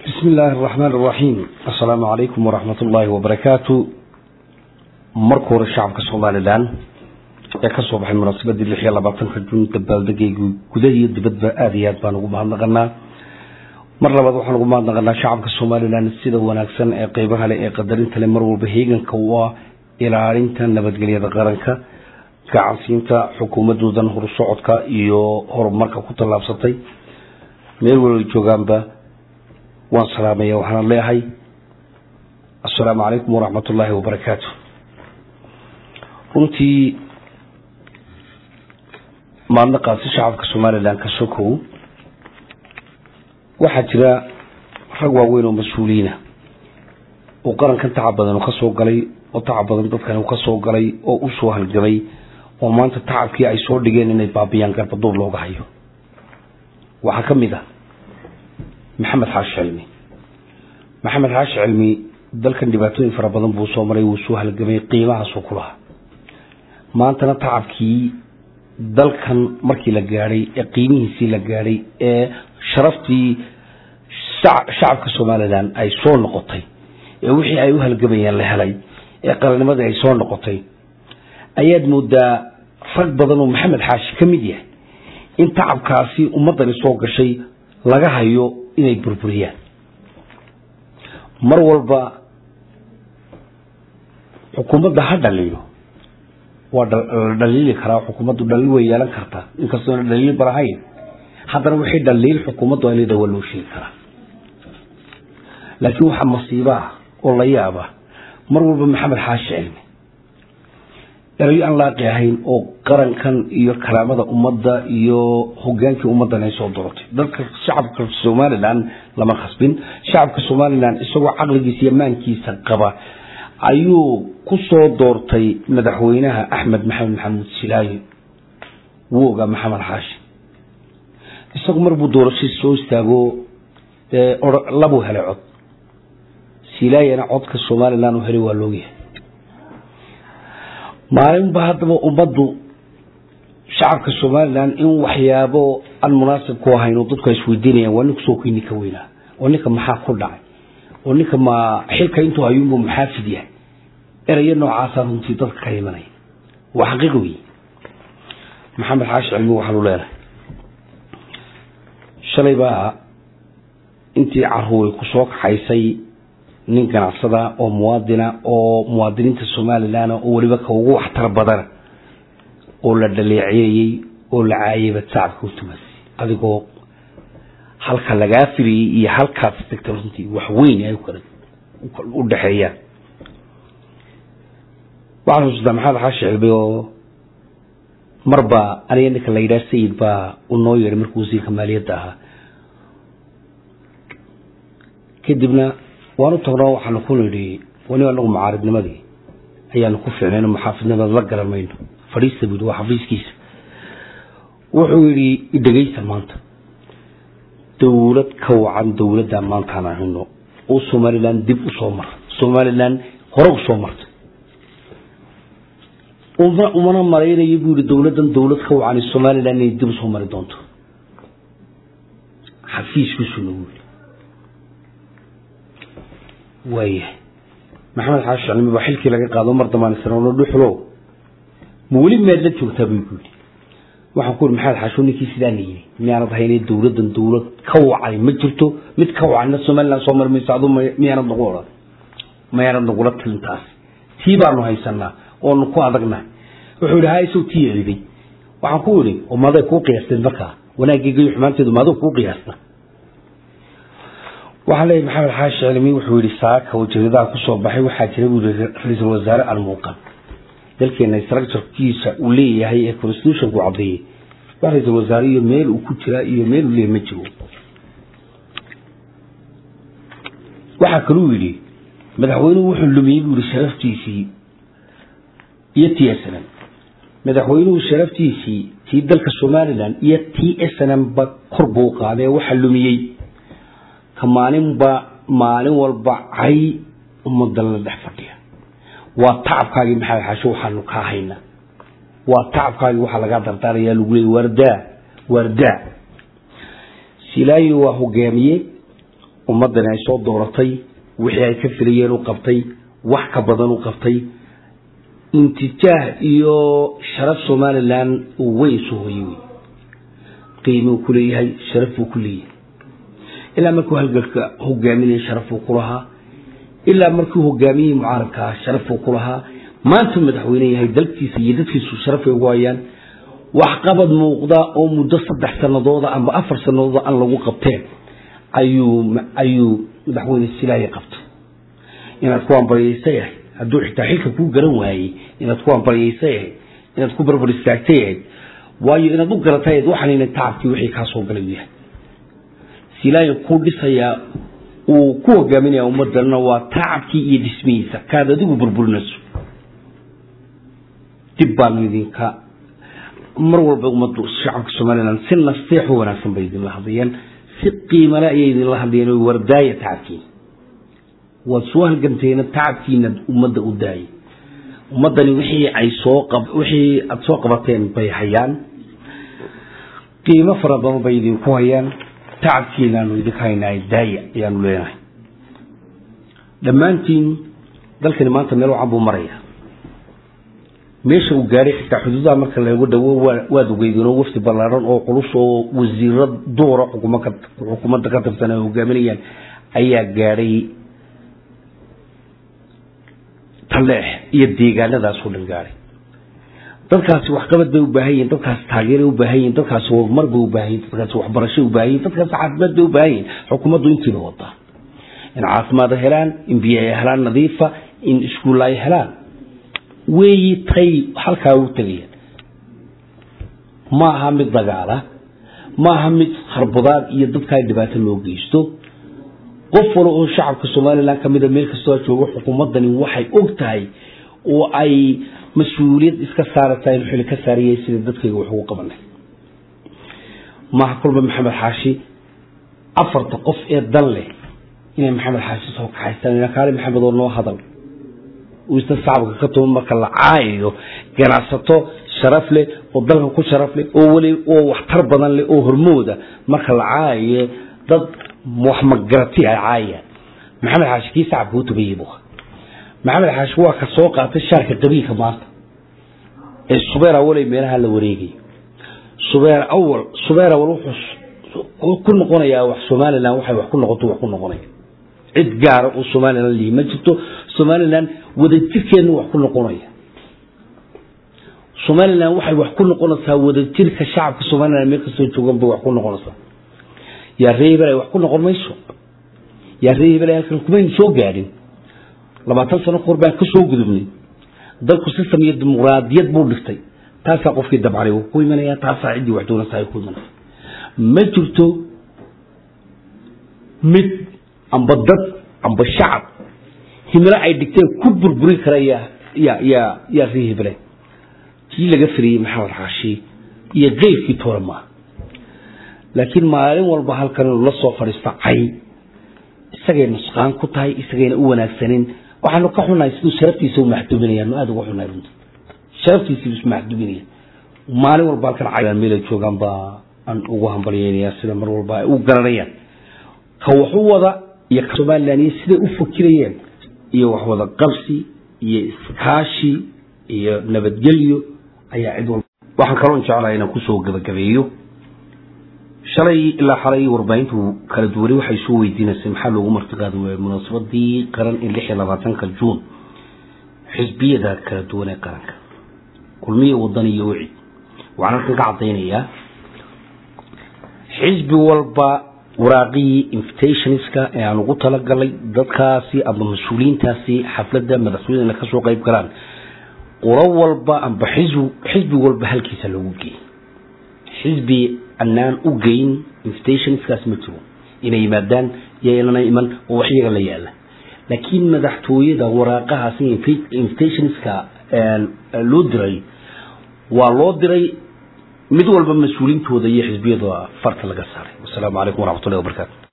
bismi illaahi araxmaan araxiim assalaamu calaykum waraxmat ullaahi wabarakaatu marka hore shacabka somalilan ee kasoo baxay munaasabadii lix iyo labaatanka juun dabaaldegaygu gudaha iyo dibadba aada iyo aad baan ugu mahadnaqanaa mar labaad waxaan ugu mahadnaqanaa shacabka somalilan sida wanaagsan ee qeybaha leh ee qadarinta leh mar walba heeganka u ah ilaalinta nabadgelyada qaranka gacansiinta xukuumadoodan horusocodka iyo horumarka ku tallaabsatay meel walba joogaanba waan salaamaya waxaana leeyahay assalaamu calaykum waraxmat ullaahi wabarakaatu runtii maadnaqaasi shacabka somalilan ka sokow waxaa jira rag waaweyn oo mas-uuliyiina oo qarankan tacab badan ka soo galay oo tacab badan dadkan ka soo galay oo u soo halgamay oo maanta tacabkii ay soo dhigeen inay baabiyaan garbaduur looga hayo waxaa ka mid ah maxamed xaashi cilmi maxamed xaashi cilmi dalkan dhibaatooyin fara badan buu soo maray wuu soo halgamay qiimahaasuu ku lahaa maantana tacabkii dalkan markii la gaadhay ee qiimihiisii la gaadhay ee sharaftii shacabka somalilan ay soo noqotay ee wixii ay u halgamayeen la helay ee qarannimadii ay soo noqotay ayaad moodaa rag badan oo maxamed xaashi ka mid yahay in tacabkaasi ummaddani soo gashay laga hayo inay burburiyaan mar walba xukuumadda ha dhaliilo waa la dhaliili karaa xukuumaddu dhaliil way yeelan kartaa inkastoona dhaliil balahayn haddana wixii dhaliil xukuumaddu ay leedahay waa loo sheegi karaa laakiin waxaa masiiba ah oo la yaaba mar walba maxamed xaashi cilmi erayo aan laaqi ahayn oo qarankan iyo karaamada ummadda iyo hogaankii ummaddan ay soo doortay dadka shacabka somalilan lama khasbin shacabka somalilan isagoo caqligiisa iyo maankiisa qaba ayuu ku soo doortay madaxweynaha axmed maxamed maxamuud silaayo wuu ogaa maxamed xaashi isagu marbuu doorashadii soo istaago labuu helay cod silaayana codka somalilan uu helay waa loogyahay maalinba haddaba ummaddu shacabka somalilan in waxyaabo aan munaasib ku ahayn oo dadku ay isweydiinayaan waa ninku soo kii ninka weynaa oo ninka maxaa ku dhacay oo ninka ma xilka intuu hayuunbu maxaafid yahay erayo noocaasaa runtii dadka ka imanaya waa xaqiiq wey maxamed xaashi cilmi waxaa lu leenahay shalay baa intii caruuray ku soo kaxaysay nin ganacsada oo muwaadina oo muwaadiniinta somalilan oo weliba ka ugu waxtar badana oo la dhaleeceeyey oo la caayayba sacabka u tumasay adigoo halka lagaa firiyey iyo halkaas tagta runtii wax weyn ay u dhexeeyaan waxaan xusuustaa maxamed xaashi cilmi oo marba aniga ninka la yidhaha sayid baa u noo yeedhay markuu wasiirka maaliyadda ahaa kadibna waanu tagnoo waxaanu ku nidhi wani anagu mucaaridnimadii ayaanu ku ficnayno muxaafidnimada la garan mayno fadhiista buu yidhi waa xafiiskiisa wuxuu yidhi idhegaysa maanta dowlad ka wacan dowladdaa maantaan ahayno oo somalilan dib u soo mara somalilan hore u soo martay umana malaynayo buu yihi dowladdan dowlad ka wacan somalilan inay dib usoo mari doonto xafiiskiisuna wuu yidhi waayahay maxamed xaashi cilmi baa xilkii laga qaado mar dambaan isnono dhuxlo ma weli meed la joogtaa buu ku yidhi waxaan ku yidhi maxamed xaasho ninkii sidaana yidhi miyaanad haynay dowladdan dowlad ka wacay ma jirto mid ka wacayna somalilan soo mari mayso adu miyaanad nagu odhan mayaanad nagula tilintaas tii baanu haysanaa oonu ku adagnahay wuxuu yidhi haa isaw tii eriday waxaan ku yidhi oo maaday kuu qiyaasteen markaa wanaaggeega iyo xumaanteedu maaduu kuu qiyaasta waxaa leeyahy maxamed xaashi cilmi wuxuu yihi saaka oo jaridaha kusoo baxay waxaa jira buu yihi ra-iisul wasaare almuuqan dalkeena structurekiisa uu leeyahay ee constitutionku caddeeyey wax ra-iisul wasaare iyo meel uu ku jiraa iyo meel uu leeyahy ma jiro waxaa kaluu yidhi madaxweynuhu wuxuu lumiyey buu yihi sharaftiisii iyo t s n m madaxweynuhu sharaftiisii tii dalka somalilan iyo t s n m ba kor buu qaaday waxaa lumiyey maalinba maalin walba cay ummadda la dhex fadhiya waa tacabkaagii maxamed xaasho waxaanu kaa hayna waa tacabkaagii waxaa lagaa dardaarayaa lagu leeyay waardaa waardaa silaayo waa hogaamiye ummaddani ay soo dooratay wixii ay ka filayeen u qabtay wax ka badan u qabtay intijaah iyo sharaf somalilan uu weyn soo hoyey wey qiimuu ku leeyahay sharaf buu ku leeyahay ilaa markuu halgalka hogaaminayay sharaf buu ku lahaa ilaa markuu hogaamiyey mucaaradkaa sharaf buu ku lahaa maanta madaxweyne yahay dalkiisa iyo dadkiisu sharaf ay ugu hayaan waxqabad muuqda oo muddo saddex sanadooda amba afar sanadooda aan lagu qabteen ayuu ayuu madaxweyne silaaye qabtay inaad ku ambaryaysa yahay hadduu xitaa xilka kuu garan waayey inaad ku ambaryaysa yahay inaad ku barbar istaagta yahay waayo inaad u garatayd waxanayna tacabkii wixii kaa soo galay yahay silaaye kuu dhisayaa uu ku hogaaminaya ummadana waa tacabkii iyo dhismihiisa kaad adigu burburinayso dib baanu idinka mar walba ummaddu shacabka somalilan si nasteex u wanaagsan bay idinla hadlayeen si qiimale ayay idinla hadlayeen oo wardaaya tacabkiina waad soo halganteena tacabkiina ummadda u daayay ummaddani wixii ay soo qab wixii aada soo qabateen bay hayaan qiimo fara badan bay idinku hayaan tacabkiinaanu idinka haynaa daaya ayaanu leenahay dhammaantiin dalkani maanta meel wacan buu maraya meesha uu gaadhay xitaa xuduudaha marka lagu dhawo waad ogeydinoo wafdi ballaaran oo culus oo wasiiro duura xukuumadda ka tirsan ay hogaaminayaan ayaa gaadhay taleex iyo deegaanadaasoo dhan gaadhay dadkaasi waxqabad bay u baahan yihin dadkaasi taageeray u baahan yihin dadkaasi horumar bay u baahan yihin dadkaasi waxbarashay u baahan yihin dadkaasi caafimaad bay u baahan yihin xukuumaddu intiiba wadaa in caafimaad helaan in biyo ay helaan nadiifa in iskuulla ay helaan weeyi tay halkaa u tegayaan ma aha mid dagaala ma aha mid harbudaad iyo dadkaa dhibaato loo geysto qof wala oo shacabka somalilan ka mida meel kastoo joogo xukuumaddani waxay og tahay oo ay mas-uuliyad iska saaraysaa in xili ka saariyay sida dadkayga wax ugu qabanay maaha kulba maxamed xaashi afarta qof ee dan leh inay maxamed xaashi soo kaxaystaan kaali maxamed oo noo hadal isna shacabka ka tuman marka la caayayo ganacsato sharaf leh oo dalka ku sharaf leh oo weli oo waxtar badan leh oo hormooda marka la caayayo dad wax magarati ay caayayaan maxamed xaashi kii shacabka u tabayey buu maxamed xaashi waa ka soo qaatay shaarka qabiilka maanta ee subeer awalay meelaha la wareegay subeer awal subeer awal wuxuu ku noqonayaa wax somalilan waxay wax ku noqoto wax ku noqonaya cid gaara oo somalilan lihi ma jirto somalilan wadajirkeedna wax ku noqonaya somalilan waxay wax ku noqonaysaa wadajirka shacabka somalilan meel kastoo joogan bay wax ku noqonaysaa yaa ree hebel ay wax ku noqon mayso yaa ree hebel halkan kumaynu soo gaadhin labaatan sano kahor baan ka soo gudubnay dalku system iyo dimuqraadiyad buu dhigtay taasaa qofkii dabcanay uu ku imanaya taasaa ciddii wax doonaysa ay ku imanaysa ma jirto mid amba dad amba shacab himilo ay dhigteen ku burburin kara yaa yaa yaa yaa ree hebele kii laga firiyey maxamed xaashi iyo keyrkii toole maaha laakiin maalin walba halkan inuu la soo fadhiisto cay isagay nusqaan ku tahay isagayna u wanaagsanin waxaanu ka xunahay siduu sharaftiisa u maxduminaya nu aada uga xunahay runta sharaftiisiibu ismaxduminaya maalin walba halkan cay meel ay joogaan baa aan ugu hambalyeynaya sida mar walba ay u garanayaan ka wax u wada iyo somalilan iyo siday u fakirayeen iyo wax wada qabsi iyo iskaashi iyo nabadgelyo ayaa cid walba waxaan kaloon jeclahay inaan kusoo gabagabeeyo shalay ilaa xalay warbaahintu kala duwanay waxay soo weydiinaysay maxaa loogu martiqaadi waayay munaasabadii qaran ee lix iyo labaatanka juun xisbiyada kala duwan ee qaranka kulmiya wadan iyo wicid waxaan halkan ka caddaynayaa xisbi walba waraaqihii invitationska ee aan ugu talagalay dadkaasi ama mas-uuliyiintaasi xafladda madaxweynena ka soo qayb galaan qolo walba amba xisbi xisbi walba halkiisa loogu geeyey xisbi anaan u geyn invitationskaas ma jiro inay yimaadaan yaynana iman oo wax iyaga la yaala laakiin madaxtooyada waraaqahaasi invitationska loo diray waa loo diray mid walba mas-uuliintooda iyo xisbiyada farta laga saaray wasalaamu calaykum waraxmatullahi wabarakatu